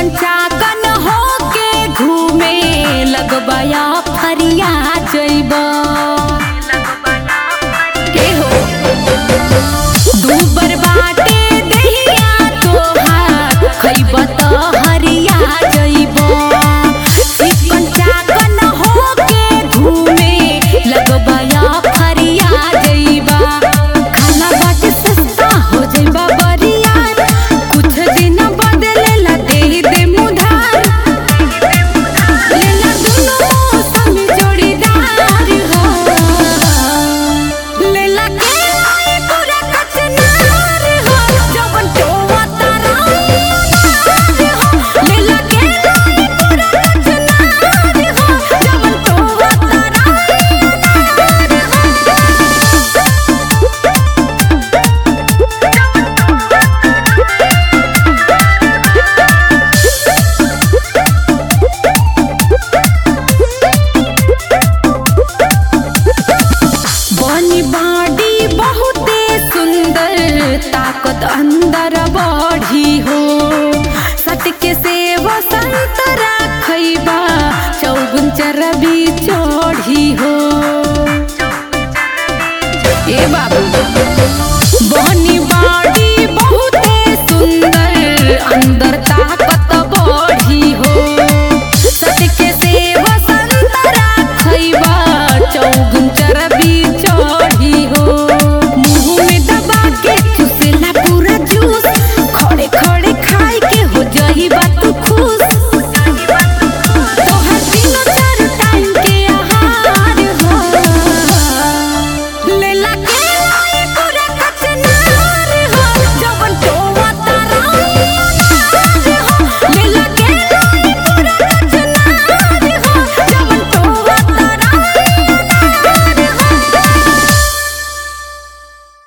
चाकन होके घूमे लगबया फरिया जइब के हो दूबर बाटे देहिया तोहार खइब त हरिया जइब चिकन चाकन होके घूमे लगबया फरिया जइबा खाना बाटे सस्ता हो जइबा बरिया कुछ दिन बदलेला दे दे मुधार लेला दुनो मौसम जोड़ीदार हो लेला के आई पूरा कचनार हो जवन टोवा तारा हो लेला के आई पूरा कचनार हो जवन टोवा तारा बनी बाडी बहुते सुंदर ताकत अंदर बढ़ी हो सटके से संतरा खैबा चौगुन चरबी चढ़ी हो ए बाबू बनी बाडी बहुते सुंदर अंदर ताकत